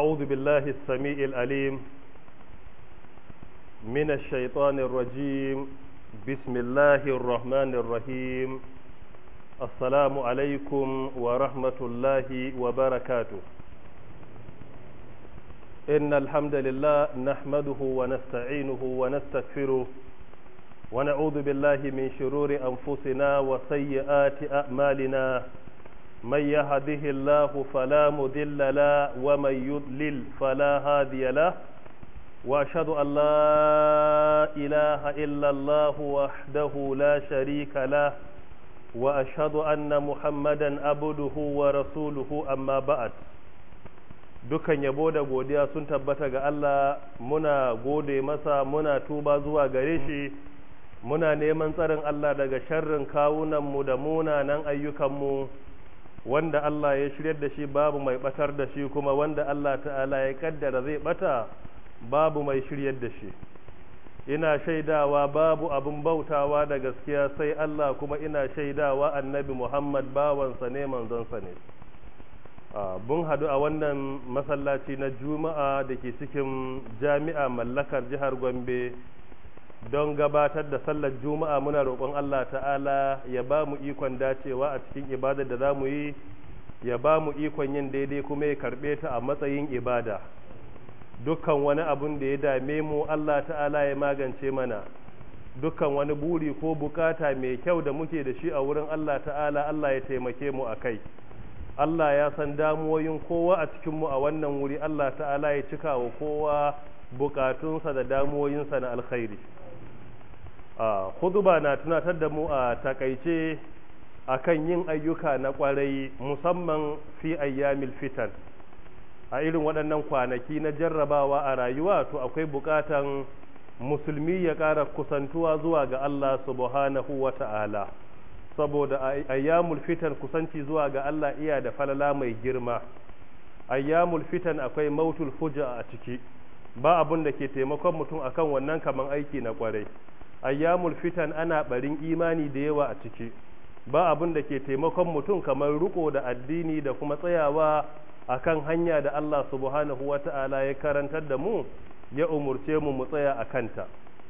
أعوذ بالله السميع العليم من الشيطان الرجيم بسم الله الرحمن الرحيم السلام عليكم ورحمة الله وبركاته إن الحمد لله نحمده ونستعينه ونستغفره ونعوذ بالله من شرور أنفسنا وسيئات أعمالنا من يهده الله فلا مضل له ومن يضلل فلا هادي له واشهد ان لا اله الا الله وحده لا شريك له واشهد ان محمدا عبده ورسوله اما بعد dukan yabo da godiya sun tabbata ga Allah muna gode masa muna tuba zuwa gare shi muna neman tsarin Allah daga sharrin kawunanmu da munanan ayyukanmu wanda Allah ya shiryar da shi babu mai batar da shi kuma wanda Allah ta'ala ya kaddara zai bata babu mai shiryar da shi ina shaidawa babu abin bautawa da gaskiya sai Allah kuma ina shaidawa annabi Muhammad bawansa ne manzonsa ne bun hadu a wannan masallaci na juma'a da ke cikin jami'a mallakar jihar gombe don gabatar da sallar juma'a muna roƙon Allah ta'ala ya ba mu ikon dacewa a cikin ibadar da za mu yi ya ba mu ikon yin daidai kuma ya karɓe ta a matsayin ibada dukkan wani abun da ya dame mu Allah ta'ala ya magance mana dukkan wani buri ko bukata mai kyau da muke da shi a wurin Allah ta'ala Allah ya taimake mu a kai Allah ya san damuwoyin kowa a cikinmu a wannan wuri Allah ta'ala ya cika wa kowa bukatunsa da damuwoyinsa na alkhairi a huduba na tunatar da mu a takaice akan yin ayyuka na kwarai musamman fi ayyamil fitan a irin waɗannan kwanaki na jarrabawa a rayuwa to akwai buƙatan musulmi ya ƙara kusantuwa zuwa ga Allah subhanahu wa ta'ala saboda ayyamul fitan kusanci zuwa ga Allah iya da falala mai girma ayyamul fitan akwai mautul fuja a ciki ba abun da ke taimakon mutum akan wannan kaman aiki na kwarai ayyamul fitan ana barin imani da yawa a ciki ba abin da ke taimakon mutum kamar riko da addini da kuma tsayawa akan hanya da Allah subhanahu wata'ala ya karantar da mu ya umurce mu mu tsaya a kanta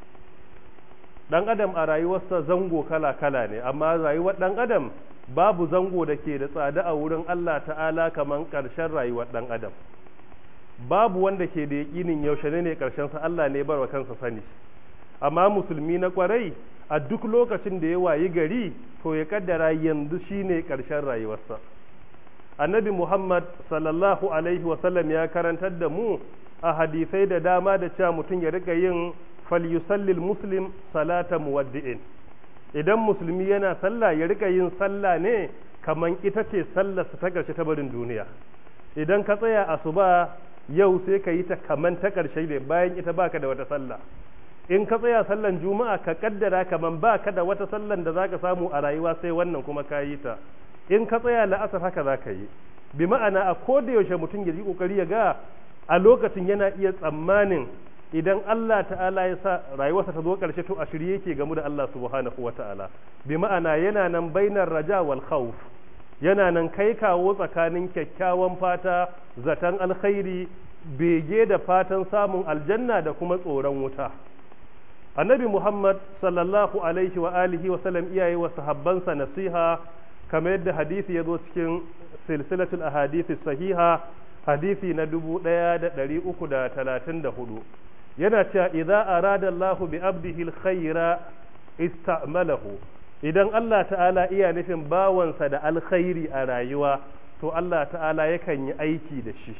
dan adam a rayuwarsa zango kala-kala ne amma rayuwar dan adam babu zango da ke da tsada a wurin Allah ta'ala kamar ƙarshen rayuwar dan adam babu wanda ke da yaƙinin yaushe ne ƙarshen sa Allah ne barwa kansa sani amma musulmi na kwarai a duk lokacin da ya wayi gari to ya kaddara yanzu shine ƙarshen rayuwarsa annabi muhammad sallallahu alaihi wasallam ya karantar da mu a hadisai da dama da cewa mutum ya rika yin falyusallil muslim salata muwaddi'in idan musulmi yana sallah ya rika yin sallah ne kaman ita ce sallarsa ta ƙarshe ta barin duniya idan ka tsaya asuba yau sai ka yi ta kaman ta ƙarshe ne bayan ita baka da wata sallah in ka tsaya sallan juma'a ka kaddara kaman ba ka da wata sallan da zaka samu a rayuwa sai wannan kuma ka yi ta in ka tsaya la'asar haka za ka yi bi ma'ana a koda yaushe mutum ya yi kokari ya ga a lokacin yana iya tsammanin idan Allah ta'ala ya sa rayuwarsa ta zo karshe to a shirye yake gamu da Allah subhanahu wa ta'ala bi ma'ana yana nan bainar raja wal khawf yana nan kai kawo tsakanin kyakkyawan fata zaton alkhairi bege da fatan samun aljanna da kuma tsoron wuta annabi muhammad sallallahu alaihi wa alihi wa sallam iyaye wa sahabbansa nasiha kamar yadda hadisi ya zo cikin silsilatul ahadisi sahiha hadisi na dubu ɗaya da ɗari uku da talatin da hudu yana cewa idza arada Allah bi abdihi alkhaira ista'malahu idan Allah ta'ala iya nufin bawansa da alkhairi a rayuwa to Allah ta'ala yakan yi aiki da shi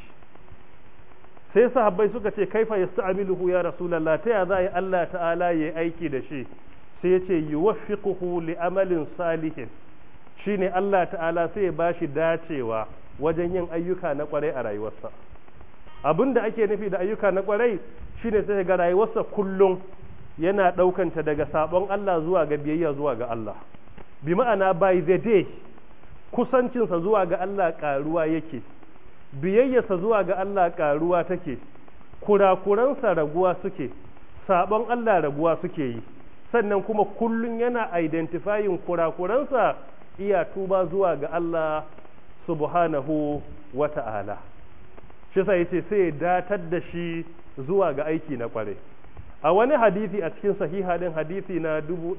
sai sahabbai suka ce kaifa yasta'miluhu ya rasulullah ta ya za yi Allah ta'ala yayi aiki da shi sai ya ce yuwaffiquhu li amalin salihin shine Allah ta'ala sai ya bashi dacewa wajen yin ayyuka na kwarai a rayuwarsa abin da ake nufi da ayyuka na kwarai shine sai ga rayuwarsa kullum yana ɗaukanta daga sabon Allah zuwa ga biyayya zuwa ga Allah bi ma'ana by the day kusancinsa zuwa ga Allah ƙaruwa yake biyayyarsa zuwa ga Allah ƙaruwa take kurakuransa raguwa suke sabon Allah raguwa suke yi sannan kuma kullum yana identifying kurakuransa iya tuba zuwa ga Allah subhanahu wa ta'ala shi sai yace sai ya datar da shi zuwa ga aiki na kware a wani hadisi a cikin sahiha din hadisi na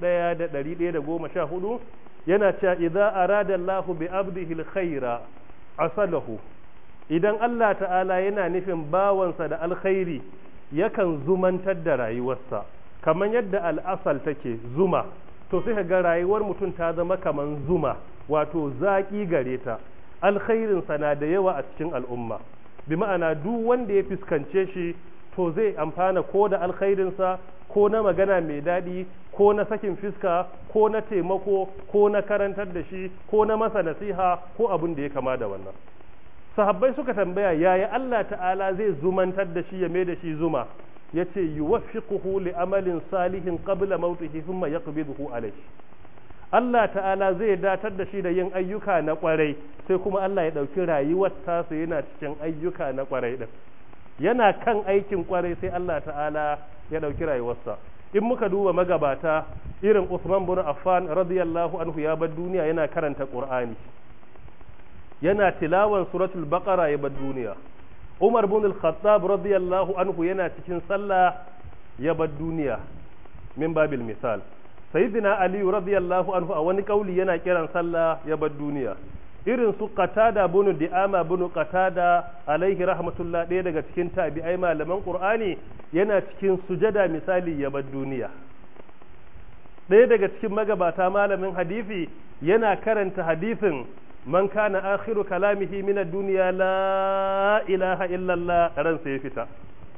1114 yana cewa idza arada Allahu bi abdihi alkhaira asalahu idan Allah ta'ala yana nufin bawansa da alkhairi yakan zumantar da rayuwarsa kamar yadda al'asal take zuma to sai ga rayuwar mutum ta zama kamar zuma wato zaƙi gare ta alkhairinsa na da yawa a cikin al'umma bi ma'ana duk wanda ya fuskance shi to zai amfana ko da alkhairinsa ko na magana mai daɗi ko na sakin fiska ko na taimako ko na karantar da shi ko na masa nasiha ko abin da ya kama da wannan sahabbai suka tambaya yaya Allah ta'ala zai zumantar da shi ya mai da shi zuma yace yuwaffiquhu li amalin salihin qabla mautihi thumma yaqbiduhu alayhi Allah ta'ala zai datar da shi da yin ayyuka na kwarai sai kuma Allah ya ɗauki rayuwar tasa yana cikin ayyuka na kwarai din yana kan aikin kwarai sai Allah ta'ala ya ɗauki rayuwarsa in muka duba magabata irin Usman bin Affan radiyallahu anhu ya bar duniya yana karanta Qur'ani yana tilawan suratul baqara ya bar duniya Umar bin al-Khattab radiyallahu anhu yana cikin sallah ya bar duniya min babil misal sayyidina Ali radiyallahu anhu a wani kauli yana kiran sallah ya bar duniya irin su qatada bin di'ama bin qatada alaihi rahmatullah ɗaya daga cikin tabi'ai malaman qur'ani yana cikin sujada misali ya bar duniya ɗaya daga cikin magabata malamin hadisi yana karanta hadisin man kana akhiru kalamihi min ad-dunya la ilaha illa Allah ransa ya fita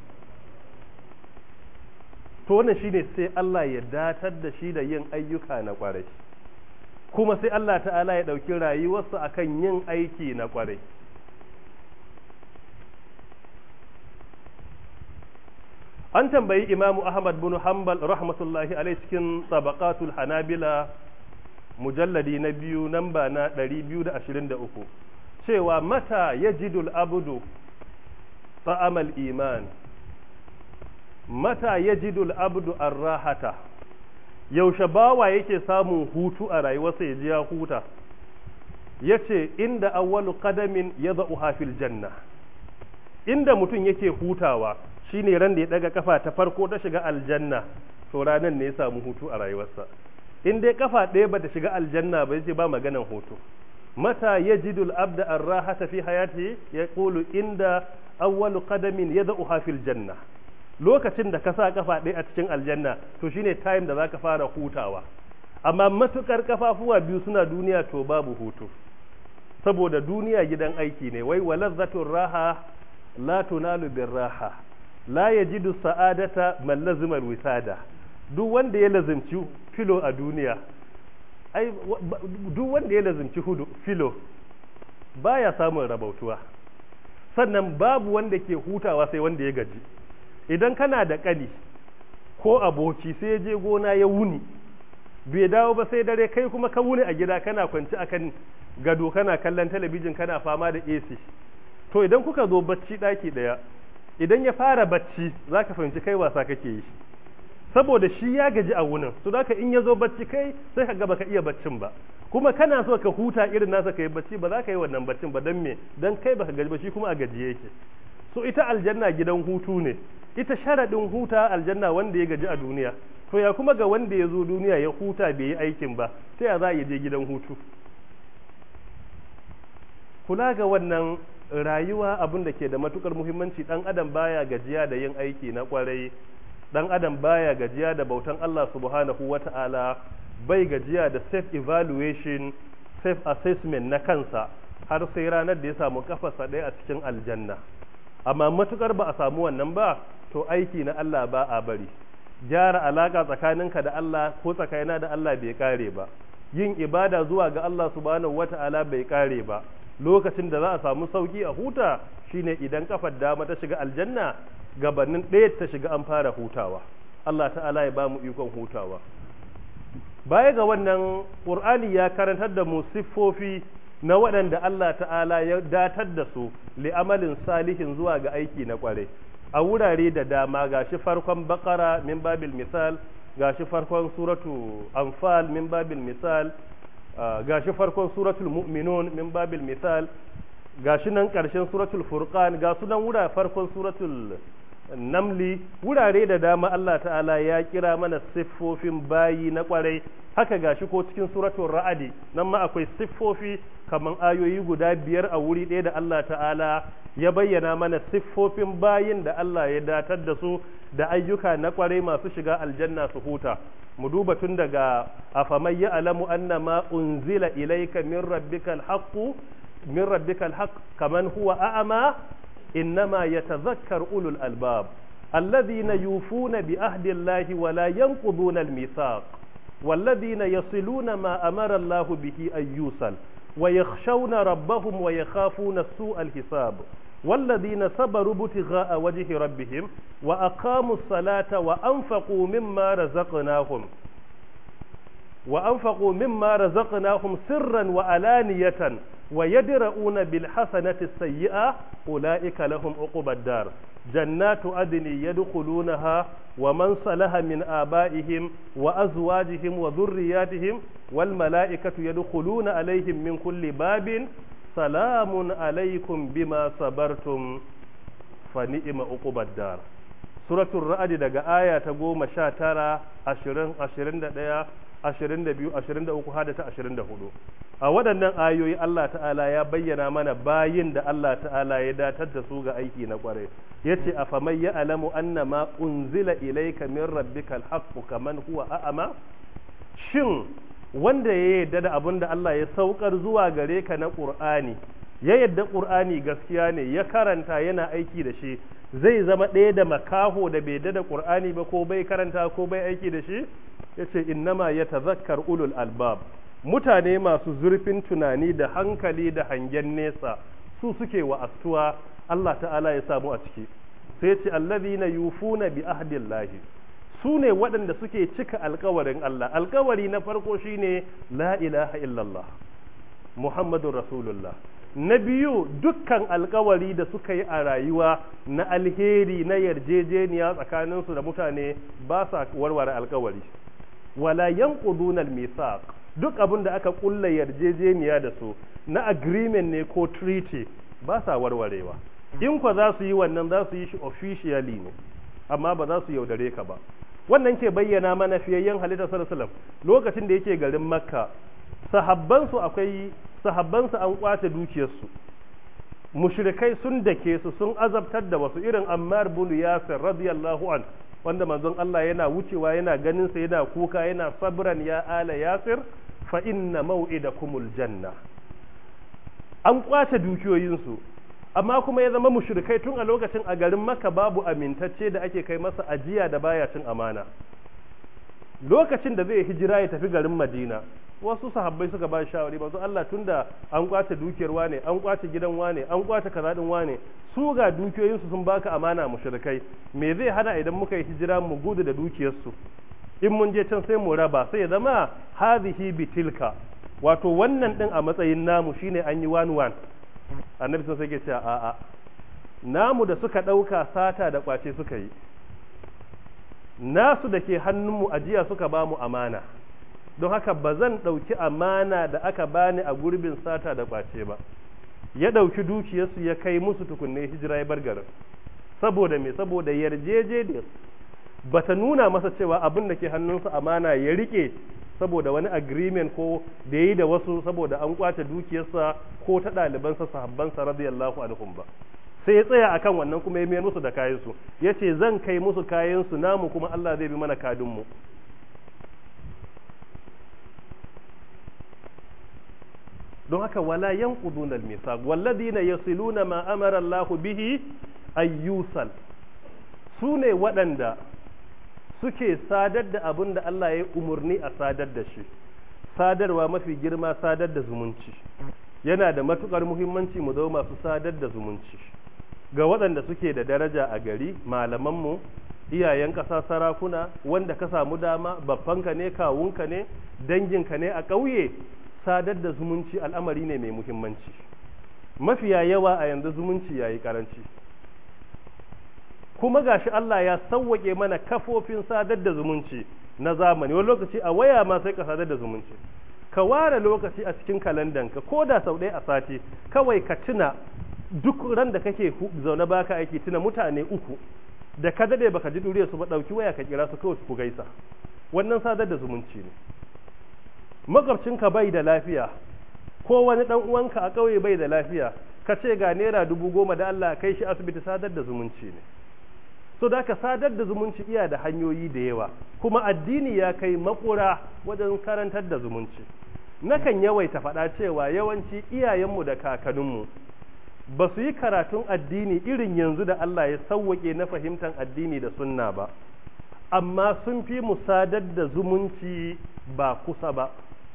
to wannan shine sai Allah ya datar da shi da yin ayyuka na kwarai kuma sai Allah ta'ala ya ɗauki rayuwarsa akan yin aiki na kwarai an tambayi imamu ahmad bin hanbal rahmatullahi alai cikin tabaqatul hanabila mujalladi na biyu namba na 223 cewa mata yajidul abudu ta'amal iman mata yajidul abdu arrahata yaushe bawa yake samun hutu a rayuwarsa ya ji ya huta yace inda awwalu qadamin yadha'uha fil janna inda mutum yake hutawa shine ran da ya daga kafa ta farko ta shiga aljanna to ranan ne ya samu hutu a rayuwarsa in dai kafa ɗaya bata shiga aljanna ba yace ba maganan hutu mata yajidu al-abda ar-rahata fi hayati yaqulu inda awwalu qadamin yad'uha fil janna lokacin da ka sa kafa ɗaya a cikin aljanna to shine time da zaka fara hutawa amma matukar kafafuwa biyu suna duniya to babu hutu saboda duniya gidan aiki ne wai walazzatur raha la tunalu bir raha la yajidu sa'adata man lazima wisada duk wanda ya lazimci filo a duniya ai duk wanda ya lazimci hudu filo baya samun rabautuwa sannan babu wanda ke hutawa sai wanda ya gaji idan kana da kani ko aboki sai ya je gona ya wuni bai dawo ba sai dare kai kuma ka wuni a gida kana kwanci akan gado kana kallon talabijin kana fama da AC to idan kuka zo bacci daki daya idan ya fara bacci zaka fahimci kai wasa kake yi saboda shi ya gaji a wunin su da in ya zo bacci kai sai ka ga baka iya baccin ba kuma kana so ka huta irin nasa ka yi bacci ba za ka yi wannan baccin ba don me don kai baka gaji ba shi kuma a gaji yake so ita aljanna gidan hutu ne ita sharaɗin huta aljanna wanda ya gaji a duniya to ya kuma ga wanda ya zo duniya ya huta bai yi aikin ba sai ya za a je gidan hutu kula ga wannan rayuwa abin da ke da matukar muhimmanci dan adam baya gajiya da yin aiki na kwarai dan adam baya gajiya da bautan Allah subhanahu wata'ala bai gajiya da self evaluation self assessment na kansa har sai ranar da ya samu kafarsa ɗaya a cikin aljanna amma matukar ba a samu wannan ba to aiki na Allah ba a bari gyara alaka tsakaninka da Allah ko tsakanina da Allah bai kare ba yin ibada zuwa ga Allah subhanahu wata'ala bai kare ba lokacin da za a samu sauki a huta shine idan kafar dama ta shiga aljanna gabanin ɗaya ta shiga an fara hutawa Allah ta'ala ya ba mu ikon hutawa baya ga wannan ƙur'ani ya karantar da mu siffofi na waɗanda Allah ta'ala ya datar da su li'amalin salihin zuwa ga aiki na ƙware a wurare da dama gashi farkon bakara min babil misal gashi farkon suratu anfal min babil misal gashi farkon suratul mu'minun min babil misal gashi nan ƙarshen suratul furqan ga sunan wura farkon suratul namli wurare da dama Allah ta'ala ya kira mana siffofin bayi na kwarai haka gashi ko cikin suratul ra'adi nan ma akwai siffofi kaman ayoyi guda biyar a wuri ɗaya da Allah ta'ala ya bayyana mana siffofin bayin da Allah ya datar da su da ayyuka na kwarai masu shiga aljanna su huta mu duba tun daga afamai ya alamu annama unzila ilayka min rabbikal haqqu min rabbikal haqq kaman huwa a'ama إنما يتذكر أولو الألباب الذين يوفون بعهد الله ولا ينقضون الميثاق والذين يصلون ما أمر الله به أن يوصل ويخشون ربهم ويخافون سوء الحساب والذين صبروا ابتغاء وجه ربهم وأقاموا الصلاة وأنفقوا مما رزقناهم وأنفقوا مما رزقناهم سرا وعلانية ويدرؤون بالحسنة السيئة أولئك لهم عقبى الدار جنات عدن يدخلونها ومن صلح من آبائهم وأزواجهم وذرياتهم والملائكة يدخلون عليهم من كل باب سلام عليكم بما صبرتم فنئم عقبى الدار سورة الرعد دقا آية تقوم شاترة عشرين عشرين دقيقة 22 23 hada ta 24 a waɗannan ayoyi Allah ta'ala ya bayyana mana bayin da Allah ta'ala ya datar da su ga aiki na kware yace afaman ya alamu annama unzila ilayka min rabbikal haqqu kaman huwa a'ama shin wanda ya yarda da abin da Allah ya saukar zuwa gare ka na Qur'ani ya yarda Qur'ani gaskiya ne ya karanta yana aiki da shi zai zama ɗaya da makaho da bai da Qur'ani ba ko bai karanta ko bai aiki da shi yace innama yatazakkar ulul albab mutane masu zurfin tunani da hankali da hangen nesa su suke wa astuwa Allah ta'ala ya samu a ciki sai ce allazina yufuna bi ahdillahi su ne waɗanda suke cika alkawarin Allah alkawari na farko shine la ilaha illallah muhammadun rasulullah na biyu dukkan alkawari da suka yi a rayuwa na alheri na yarjejeniya tsakaninsu da mutane ba sa warware alkawari wala yanquduna al-mithaq duk abin da aka kulla yarjejeniya da su na agreement ne ko treaty ba sa warwarewa in kwa za su yi wannan za su yi shi officially ne amma ba za su yaudare ka ba wannan ke bayyana mana fiyayyen halitta sallallahu alaihi lokacin da yake garin makka sahabbansu akwai sahabbansu an kwace dukiyarsu mushrikai sun dake su sun azabtar da wasu irin ammar bin yasir radiyallahu an wanda manzon Allah yana wucewa yana ganin sa yana kuka yana sabran ya ala yasir fa inna maw'idakumul janna an kwace dukiyoyinsu amma kuma ya zama mushrikai tun a lokacin a garin maka babu amintacce da ake kai masa ajiya da baya cin amana lokacin da zai hijira ya tafi garin madina wasu sahabbai suka ba shawari manzo Allah tunda an kwace dukiyar wane an kwace gidan wane an kwace kaza din wane su ga dukiyoyinsu sun baka amana mushrikai me zai hana idan muka yi hijira mu gudu da dukiyarsu in mun je can sai mu raba sai ya zama hadhihi bitilka wato wannan din a matsayin namu shine an yi one one annabi sun sai ke cewa a'a namu da suka ɗauka sata da kwace suka yi nasu da ke hannunmu ajiya suka ba mu amana don haka ba zan ɗauki amana da aka bani a gurbin sata da kwace ba ya ɗauki dukiyarsu ya kai musu tukunne hijira ya bar garin saboda me saboda yarjejeniyar ba ta nuna masa cewa abin da ke hannunsa amana ya rike saboda wani agreement ko da yi da wasu saboda an kwace dukiyarsa ko ta ɗalibansa sahabbansa radiyallahu anhum ba sai ya tsaya akan wannan kuma ya mayar musu da kayansu ya ce zan kai musu kayansu namu kuma Allah zai bi mana kadinmu don haka wala yanquduna al-mithaq walladhina yasiluna ma amara Allahu bihi ayyusal su ne waɗanda suke sadar da abin da Allah ya umarni a sadar da shi sadarwa mafi girma sadar da zumunci yana da matukar muhimmanci mu zama masu sadar da zumunci ga waɗanda suke da daraja a gari malamanmu iyayen ƙasa sarakuna wanda ka samu dama babbanka ne kawunka ne danginka ne a ƙauye sadar da zumunci al'amari ne mai muhimmanci mafiya yawa a yanzu zumunci yayi karanci kuma gashi Allah ya sauwake mana kafofin sadar da zumunci na zamani wani lokaci a waya ma sai ka sadar da zumunci ka ware lokaci a cikin kalandanka ko da sau ɗaya a sati kawai ka tuna duk ran da kake zaune baka aiki tuna mutane uku da ka dade baka ji duriyar su ba dauki waya ka kira su kawai ku gaisa wannan sadar da zumunci ne makwabcinka bai da lafiya ko wani dan uwanka a ƙauye bai da lafiya ka ce ga naira dubu goma da Allah kai shi asibiti sadar da zumunci ne so da ka sadar da zumunci iya da hanyoyi da yawa kuma addini ya kai makura wajen karantar da zumunci nakan yawaita faɗa cewa yawanci iyayenmu da kakanninmu ba su yi karatun addini irin yanzu da Allah ya sauwaƙe na fahimtar addini da sunna ba amma sun fi mu sadar da zumunci ba kusa ba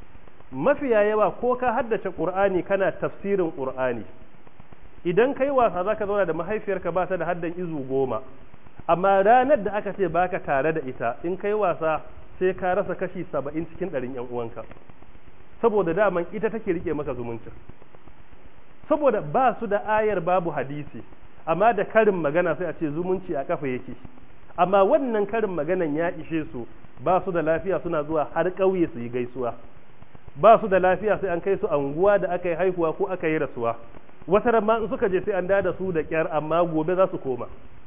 mafiya yawa ko ka haddace ƙur'ani kana tafsirin ƙur'ani idan kai wasa za ka zauna da mahaifiyarka ba ta da haddan izu goma amma ranar da aka ce baka tare da ita in kai wasa sai ka rasa kashi saba'in cikin ɗarin yan uwanka saboda daman ita take rike maka zumuncin saboda ba su da ayar babu hadisi amma da karin magana sai a ce zumunci a kafa yake amma wannan karin maganan ya ishe su ba su da lafiya suna zuwa har ƙauye su yi gaisuwa ba su da lafiya sai an kai su anguwa da aka yi haihuwa ko aka yi rasuwa wata ramma in suka je sai an da su da kyar amma gobe za su koma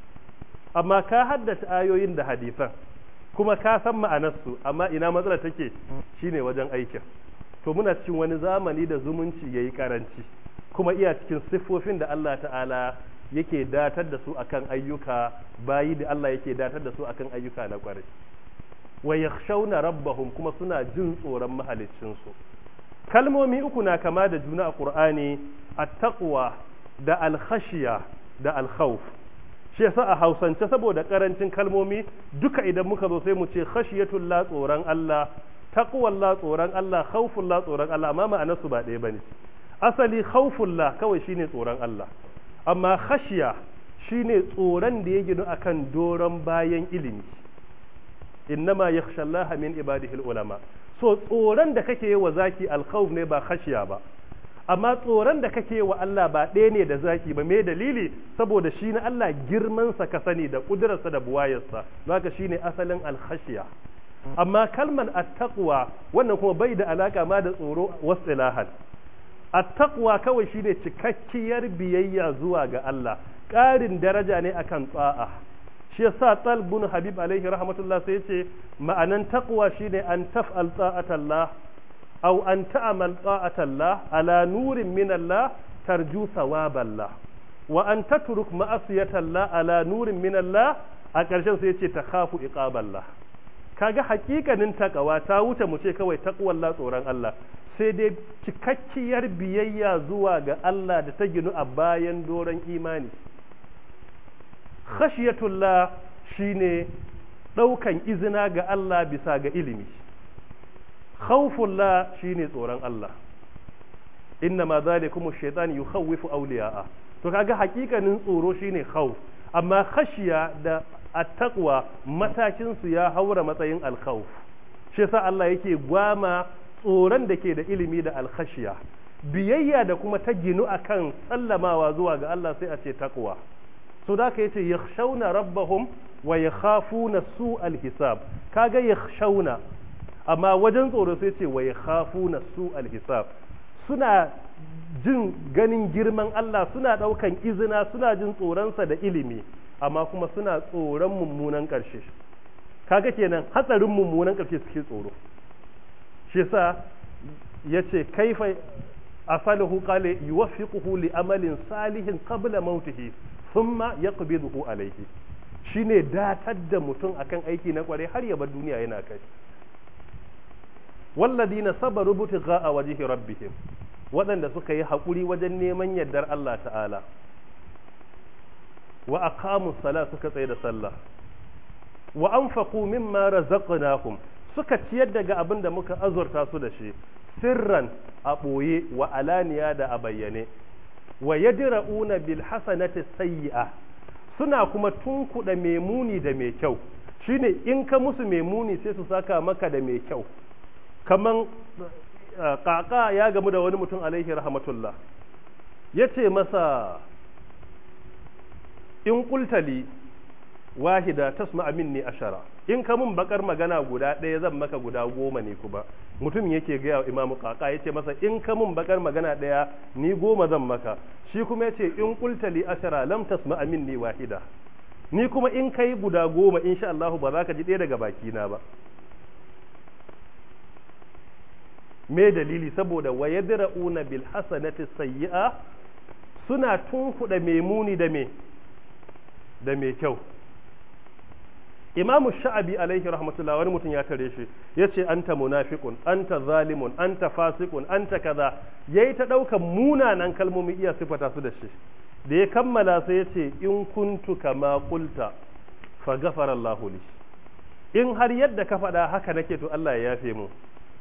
amma ka haddace ayoyin da hadisan kuma ka san ma'anarsu amma ina matsalar take shine wajen aikin to muna cikin wani zamani da zumunci yayi karanci kuma iya cikin siffofin da Allah ta'ala yake datar da su akan ayyuka bayi da Allah yake datar da su akan ayyuka na kwarai wa yakhshawna rabbahum kuma suna jin tsoron mahaliccin su kalmomi uku na kama da juna a Qur'ani at-taqwa da al-khashiya da al-khawf shi yasa a Hausance saboda karancin kalmomi duka idan muka zo sai mu ce khashiyatul la tsoron Allah taqwal la tsoron Allah khawful la tsoron Allah amma ma'anar su ba ɗaya bane asali khawful la kawai shine tsoron Allah amma khashiya shine tsoron da ya ginu akan doron bayan ilimi innama yakhsha Allah min ibadihi ulama so tsoron da kake yi wa zaki alkhawf ne ba khashiya ba amma tsoron da kake wa Allah ba ɗaya ne da zaki ba me dalili saboda shi na Allah girmansa ka sani da ƙudurarsa da buwayarsa zaka shine asalin alkhashiya amma kalman attaqwa wannan kuma bai da alaka ma da tsoro wasilahan attaqwa kawai shine cikakkiyar biyayya zuwa ga Allah ƙarin daraja ne akan tsa'a shi yasa talbun habib alaihi rahmatullah sai yace ma'anan taqwa shine an taf'al ta'atallah أو أن تعمل طاعة الله على نور من الله ترجو ثواب الله وأن تترك معصية الله على نور من الله أكرشن سيتي تخاف إقاب الله kaga hakikanin takawa ta wuce mu ce kawai takwallah tsoron Allah sai dai cikakkiyar biyayya zuwa ga Allah da ta ginu a bayan doron imani khashiyatullah shine ɗaukan izina ga Allah bisa ga ilimi khawfullah shine tsoron Allah inna ma zalikum ash-shaytan yukhawwifu awliya'a to kaga hakikanin tsoro shine khawf amma khashiya da at-taqwa matakin su ya haura matsayin al-khawf shi yasa Allah yake gwama tsoron da ke da ilimi da al-khashiya biyayya da kuma ta ginu akan sallamawa zuwa ga Allah sai a ce taqwa so da ka yace yakhshawna rabbahum wa yakhafuna su al-hisab kaga yakhshawna amma wajen tsoro sai ce wa yakhafuna su al-hisab suna jin ganin girman Allah suna daukan izina suna jin tsoronsa da ilimi amma kuma suna tsoron mummunan ƙarshe kaga kenan hatsarin mummunan ƙarshe suke tsoro shi yasa yace kaifa asaluhu qala yuwaffiquhu li amalin salihin qabla mautihi thumma yaqbiduhu alayhi shine datar da mutum akan aiki na kware har ya bar duniya yana kai walladina sabaru butigha wajhi rabbihim waɗanda suka yi haƙuri wajen neman yardar Allah ta'ala wa aqamu sala suka tsaye da sallah wa anfaqu mimma razaqnahum suka ciyar daga abin da muka azurta su da shi sirran a ɓoye wa alaniya da a bayyane wa yadra'una bil hasanati sayyi'a suna kuma tunkuɗa mai muni da mai kyau shine in ka musu mai muni sai su saka maka da mai kyau kaman kaka ya gamu da wani mutum alaihi rahmatullah ya ce masa in kultali wahida tasma minni ashara in ka mun bakar magana guda ɗaya zan maka guda goma ne kuma mutum yake gaya wa imamu kaka yace masa in ka mun bakar magana ɗaya ni goma zan maka shi kuma yace in qulta li ashara lam tasma minni wahida ni kuma in kai guda goma insha Allah ba za ka ji ɗaya daga bakina ba me dalili saboda wa yadra'una bil hasanati sayyi'a suna tunkuɗa mai muni da me da mai kyau imamu sha'abi alaihi rahmatullah wani mutum ya tare shi ya ce anta munafiqun anta zalimun anta fasiqun anta kaza yayi ta ɗaukan munanan kalmomi iya sifata su da shi da ya kammala sai ya ce in kuntu kama qulta fa ghafara Allahu li in har yadda ka faɗa haka nake to Allah ya yafe mu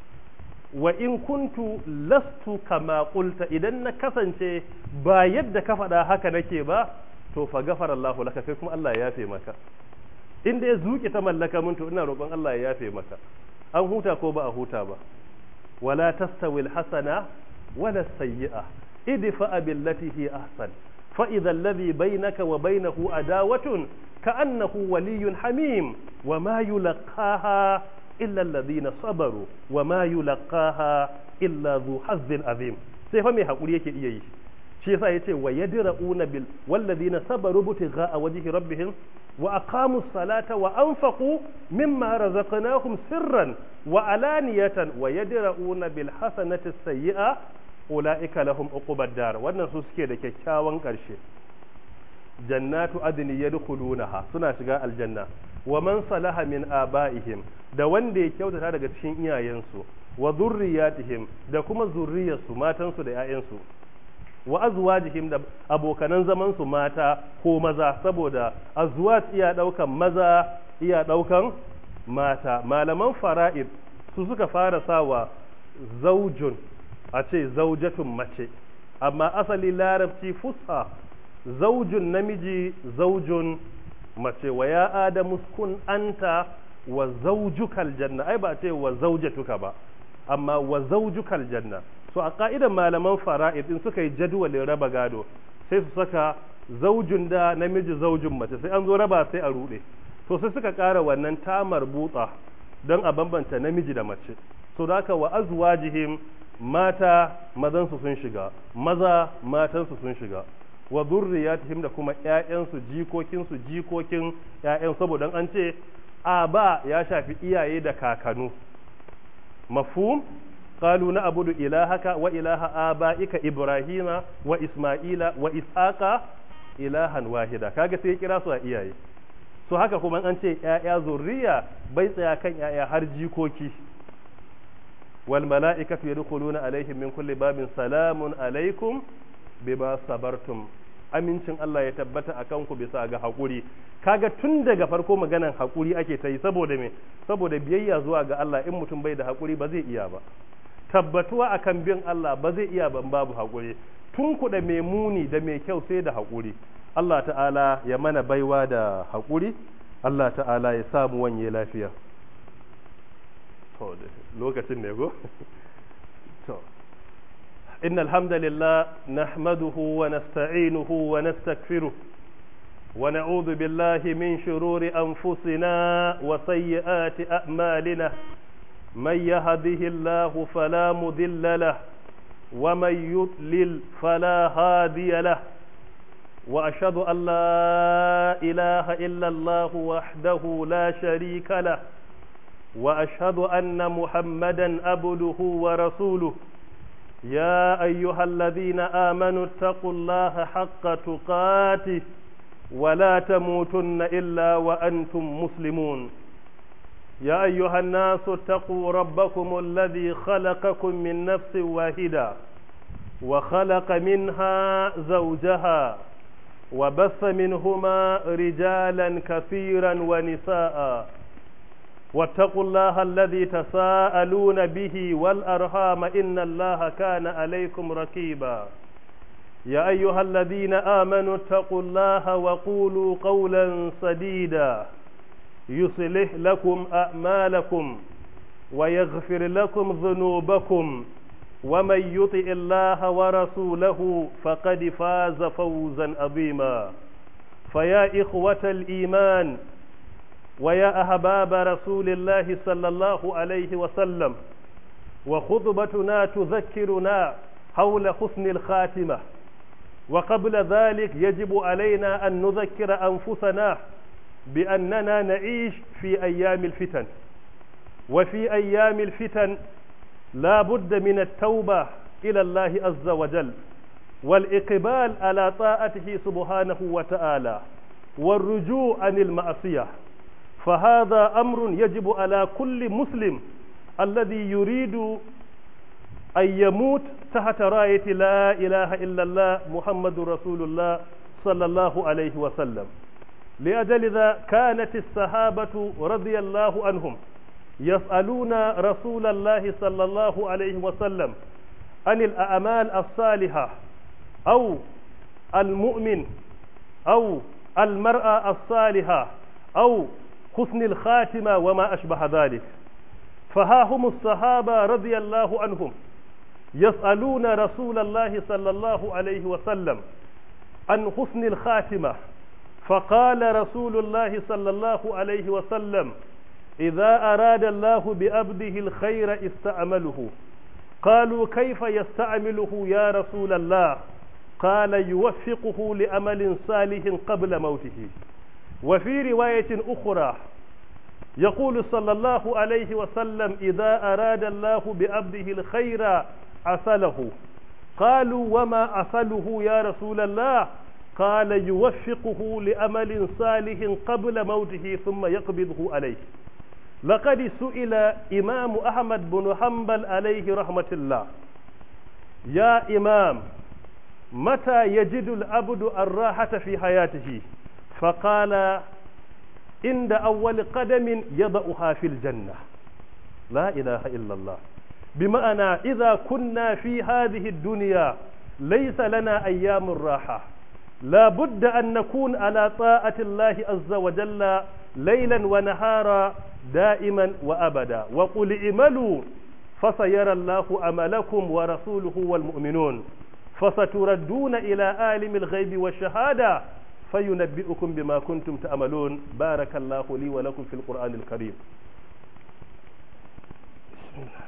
wa in kuntu lastu kama qulta idan na kasance ba yadda ka faɗa haka nake ba to fa ghafara Allahu laka kai kuma Allah ya yafe maka in da ya zuke ta mallaka mun to ina roƙon Allah ya yafe maka an huta ko ba a huta ba wala tastawi alhasana wala sayyi'a idfa billati hi ahsan fa idha alladhi bainaka wa bainahu adawatun ka'annahu waliyyun hamim wa ma yulqaha illa alladhina sabaru wa ma yulqaha illa dhu hazzin azim sai fa mai hakuri yake iya yi shi yasa yace wa yadra'una bil walladhina sabaru butigha wajhi rabbihim wa aqamu salata wa anfaqu mimma razaqnahum sirran wa alaniyatan wa yadra'una bil hasanati sayyi'a ulaika lahum uqubad dar wannan su suke da kyakkyawan karshe jannatu adni yadkhulunaha suna shiga aljanna wa man salaha min abaihim da wanda ya kyautata daga cikin iyayensu wa zurriyatihim da kuma zurriyarsu matansu da 'ya'yansu wa azwajihim da abokanan zaman su mata ko maza saboda azwaj iya daukan maza iya daukan mata malaman fara'id su suka fara sawa zaujun a ce zaujatun mace amma asali larabci fusha zaujun namiji zaujun mace wa ya adamu kun anta wa zaujukal janna ai ba ce wa zaujatuka ba amma wa zaujukal janna so a ka'idan malaman fara'id in suka yi jadwalin raba gado sai su saka zaujun da namiji zaujin mace sai an zo raba sai a rude to sai suka ƙara wannan tamar butsa don a bambanta namiji da mace so da haka wa azwajihim mata mazansu sun shiga maza matansu sun shiga wa zurriyatihim da kuma ƴaƴansu jikokinsu jikokin ƴaƴan saboda an ce a ba ya shafi iyaye da kakanu mafhum قالوا نعبد إلهك وإله آبائك إبراهيم وإسماعيل وإسحاق إلها واحدا kaga sai kira su a iyaye so haka kuma an ce ƴaƴa zurriya bai tsaya kan ƴaƴa har jikoki wal mala'ikatu yadkhuluna alaihim min kulli babin salamun alaikum bima sabartum amincin Allah ya tabbata akan ku bisa ga hakuri kaga tun daga farko maganan hakuri ake ta yi saboda me saboda biyayya zuwa ga Allah in mutum bai da hakuri ba zai iya ba tabbatuwa akan bin Allah ba zai iya ban babu haƙuri tun kuɗa mai muni da mai kyau sai da haƙuri Allah ta'ala ya mana baiwa da haƙuri Allah ta'ala ya samu wanye lafiya lokacin ne go to إن الحمد لله نحمده ونستعينه ونستغفره ونعوذ بالله من شرور أنفسنا وسيئات أعمالنا من يهده الله فلا مضل له ومن يضلل فلا هادي له واشهد ان لا اله الا الله وحده لا شريك له واشهد ان محمدا عبده ورسوله يا ايها الذين امنوا اتقوا الله حق تقاته ولا تموتن الا وانتم مسلمون يا أيها الناس اتقوا ربكم الذي خلقكم من نفس واحدة وخلق منها زوجها وبث منهما رجالا كثيرا ونساء واتقوا الله الذي تساءلون به والأرحام إن الله كان عليكم ركيبا يا أيها الذين آمنوا اتقوا الله وقولوا قولا سديدا يصلح لكم أعمالكم ويغفر لكم ذنوبكم ومن يطع الله ورسوله فقد فاز فوزا عظيما فيا إخوة الإيمان ويا أحباب رسول الله صلى الله عليه وسلم وخطبتنا تذكرنا حول حسن الخاتمة وقبل ذلك يجب علينا أن نذكر أنفسنا بأننا نعيش في أيام الفتن وفي أيام الفتن لا بد من التوبة إلى الله عز وجل والإقبال على طاعته سبحانه وتعالى والرجوع عن المعصية فهذا أمر يجب على كل مسلم الذي يريد أن يموت تحت راية لا إله إلا الله محمد رسول الله صلى الله عليه وسلم لأجل ذا كانت الصحابة رضي الله عنهم يسألون رسول الله صلى الله عليه وسلم عن الأعمال الصالحة أو المؤمن أو المرأة الصالحة أو حسن الخاتمة وما أشبه ذلك فها هم الصحابة رضي الله عنهم يسألون رسول الله صلى الله عليه وسلم عن حسن الخاتمة فقال رسول الله صلى الله عليه وسلم إذا أراد الله بأبده الخير استعمله قالوا كيف يستعمله يا رسول الله قال يوفقه لأمل صالح قبل موته وفي رواية أخرى يقول صلى الله عليه وسلم إذا أراد الله بأبده الخير أصله قالوا وما أصله يا رسول الله قال يوفقه لأمل صالح قبل موته ثم يقبضه عليه لقد سئل إمام أحمد بن حنبل عليه رحمة الله يا إمام متى يجد العبد الراحة في حياته فقال عند أول قدم يضعها في الجنة لا إله إلا الله بمعنى إذا كنا في هذه الدنيا ليس لنا أيام الراحة لا بد أن نكون على طاعة الله عز وجل ليلا ونهارا دائما وأبدا وقل اعملوا فسيرى الله عملكم ورسوله والمؤمنون فستردون إلى عالم الغيب والشهادة فينبئكم بما كنتم تعملون بارك الله لي ولكم في القرآن الكريم بسم الله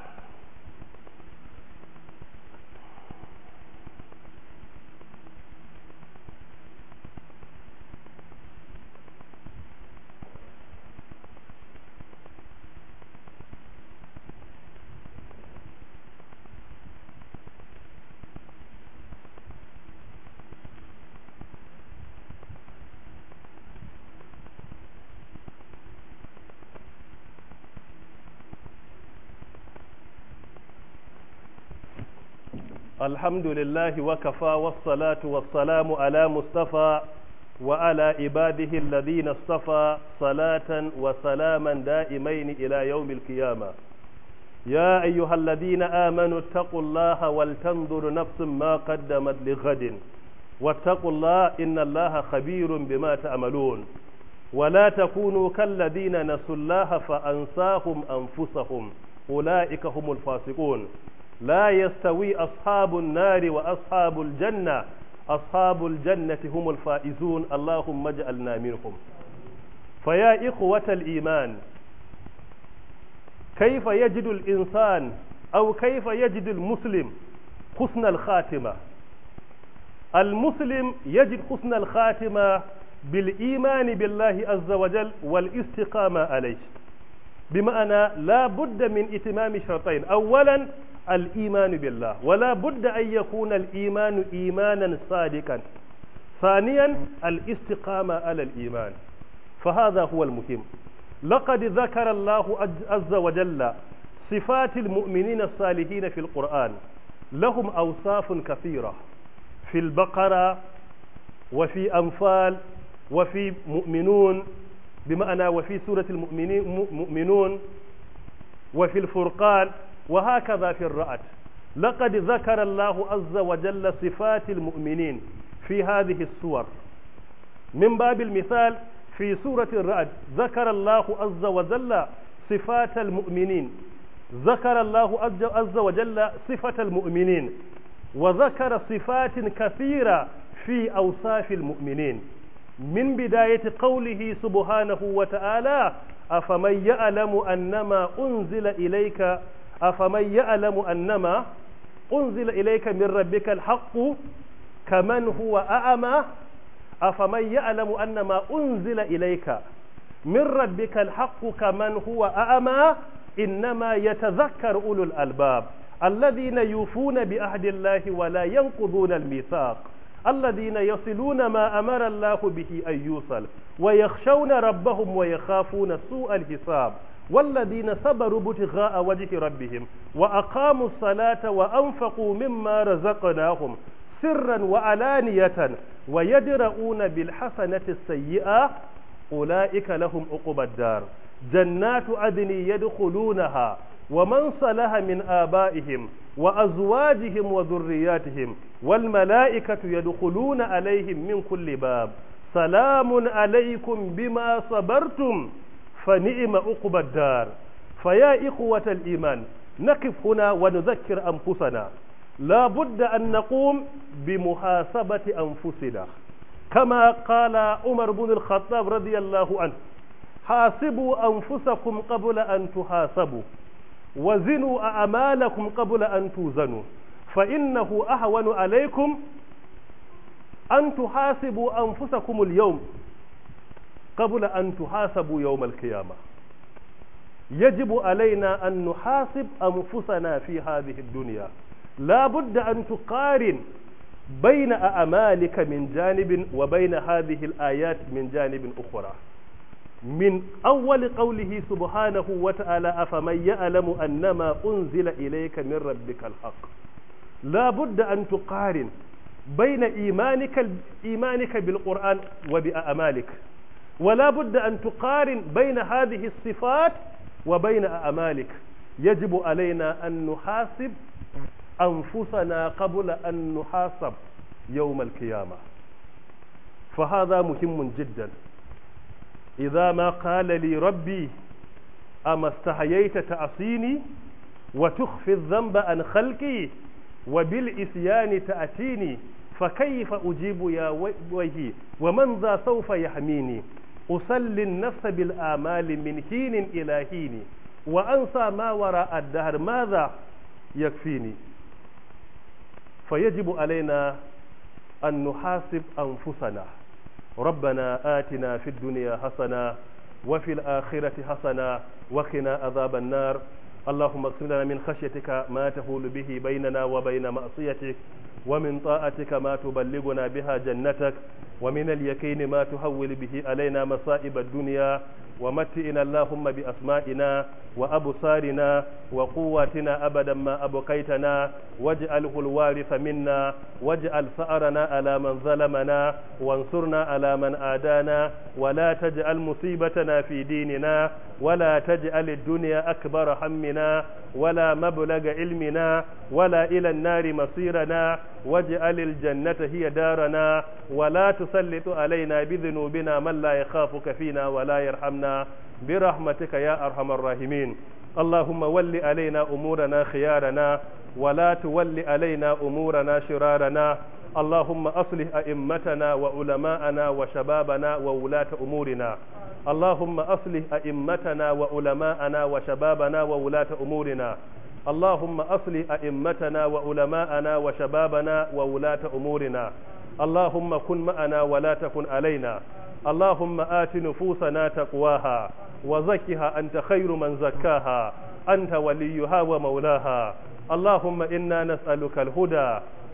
الحمد لله وكفى والصلاة والسلام على مصطفى وعلى عباده الذين اصطفى صلاة وسلاما دائمين إلى يوم القيامة يا أيها الذين آمنوا اتقوا الله ولتنظر نفس ما قدمت لغد واتقوا الله إن الله خبير بما تعملون ولا تكونوا كالذين نسوا الله فأنساهم أنفسهم أولئك هم الفاسقون لا يستوي أصحاب النار وأصحاب الجنة أصحاب الجنة هم الفائزون اللهم اجعلنا منهم فيا إخوة الإيمان كيف يجد الإنسان أو كيف يجد المسلم حسن الخاتمة المسلم يجد حسن الخاتمة بالإيمان بالله عز وجل والاستقامة عليه بمعنى لا بد من إتمام شرطين أولا الإيمان بالله ولا بد أن يكون الإيمان إيمانا صادقا ثانيا الاستقامة على الإيمان فهذا هو المهم لقد ذكر الله عز وجل صفات المؤمنين الصالحين في القرآن لهم أوصاف كثيرة في البقرة وفي أنفال وفي مؤمنون بمعنى وفي سورة المؤمنين مؤمنون وفي الفرقان وهكذا في الرعد لقد ذكر الله عز وجل صفات المؤمنين في هذه السور من باب المثال في سورة الرعد ذكر الله عز وجل صفات المؤمنين ذكر الله عز وجل صفة المؤمنين وذكر صفات كثيرة في أوصاف المؤمنين من بداية قوله سبحانه وتعالى أفمن يعلم أنما أنزل إليك أفمن يعلم أنما أنزل إليك من ربك الحق كمن هو أعمى أفمن يعلم أنما أنزل إليك من ربك الحق كمن هو أعمى إنما يتذكر أولو الألباب الذين يوفون بعهد الله ولا ينقضون الميثاق الذين يصلون ما أمر الله به أن يوصل ويخشون ربهم ويخافون سوء الحساب والذين صبروا ابتغاء وجه ربهم وأقاموا الصلاة وأنفقوا مما رزقناهم سرا وعلانية ويدرؤون بالحسنة السيئة أولئك لهم عقبى الدار جنات عدن يدخلونها ومن صلح من آبائهم وأزواجهم وذرياتهم والملائكة يدخلون عليهم من كل باب سلام عليكم بما صبرتم فنعم عقبى الدار فيا إخوة الإيمان نقف هنا ونذكر أنفسنا لا بد أن نقوم بمحاسبة أنفسنا كما قال عمر بن الخطاب رضي الله عنه حاسبوا أنفسكم قبل أن تحاسبوا وزنوا أعمالكم قبل أن توزنوا فإنه أهون عليكم أن تحاسبوا أنفسكم اليوم قبل أن تحاسبوا يوم القيامة يجب علينا أن نحاسب أنفسنا في هذه الدنيا لا بد أن تقارن بين أعمالك من جانب وبين هذه الآيات من جانب أخرى من أول قوله سبحانه وتعالى أفمن يعلم أنما أنزل إليك من ربك الحق لا بد أن تقارن بين إيمانك إيمانك بالقرآن وبأعمالك ولا بد أن تقارن بين هذه الصفات وبين أعمالك يجب علينا أن نحاسب أنفسنا قبل أن نحاسب يوم القيامة فهذا مهم جدا إذا ما قال لي ربي أما استحييت تعصيني وتخفي الذنب عن خلقي وبالإسيان تأتيني فكيف أجيب يا وجهي ومن ذا سوف يحميني أسلي النفس بالآمال من حين إلى حين وأنسى ما وراء الدهر ماذا يكفيني فيجب علينا أن نحاسب أنفسنا ربنا آتنا في الدنيا حسنة وفي الآخرة حسنة وقنا عذاب النار اللهم اغفر لنا من خشيتك ما تهول به بيننا وبين معصيتك ومن طاعتك ما تبلغنا بها جنتك ومن اليقين ما تهول به علينا مصائب الدنيا ومتئنا اللهم بأسمائنا وأبصارنا وقواتنا أبدا ما أبقيتنا واجعله الوارث منا واجعل ثأرنا على من ظلمنا وانصرنا على من آدانا ولا تجعل مصيبتنا في ديننا ولا تجعل الدنيا أكبر همنا ولا مبلغ علمنا ولا إلى النار مصيرنا واجعل الجنة هي دارنا ولا تسلط علينا بذنوبنا من لا يخافك فينا ولا يرحمنا برحمتك يا أرحم الراحمين اللهم ول علينا أمورنا خيارنا ولا تول علينا أمورنا شرارنا اللهم أصلح أئمتنا وعلماءنا وشبابنا وولاة أمورنا اللهم أصلح أئمتنا وعلماءنا وشبابنا وولاة أمورنا اللهم أصلح أئمتنا وعلماءنا وشبابنا وولاة أمورنا اللهم كن معنا ولا تكن علينا اللهم آت نفوسنا تقواها وزكها أنت خير من زكاها أنت وليها ومولاها اللهم إنا نسألك الهدى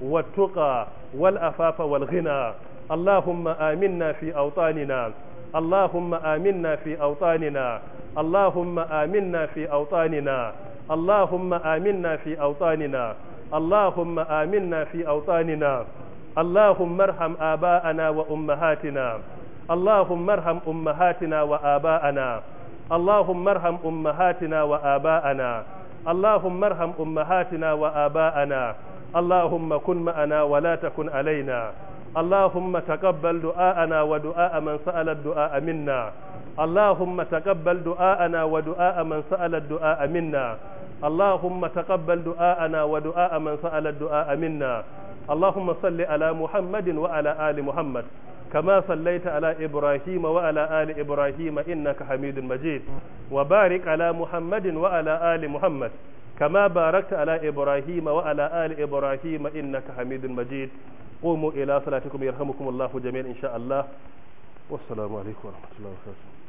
والتقى والأفاف والغنى اللهم آمنا في أوطاننا اللهم آمنا في أوطاننا اللهم آمنا في أوطاننا اللهم آمنا في أوطاننا اللهم آمنا في أوطاننا اللهم ارحم آباءنا وأمهاتنا اللهم ارحم أمهاتنا وآباءنا اللهم ارحم أمهاتنا وآباءنا اللهم ارحم أمهاتنا وآباءنا اللهم كن معنا ولا تكن علينا اللهم تقبل دعاءنا ودعاء من سأل الدعاء منا اللهم تقبل دعاءنا ودعاء من سأل الدعاء منا اللهم تقبل دعاءنا ودعاء من سأل الدعاء منا اللهم صل على محمد وعلى آل محمد كما صليت على إبراهيم وعلى آل إبراهيم إنك حميد مجيد وبارك على محمد وعلى آل محمد كما باركت على إبراهيم وعلى آل إبراهيم إنك حميد مجيد قوموا إلى صلاتكم يرحمكم الله جميعا إن شاء الله والسلام عليكم ورحمة الله وبركاته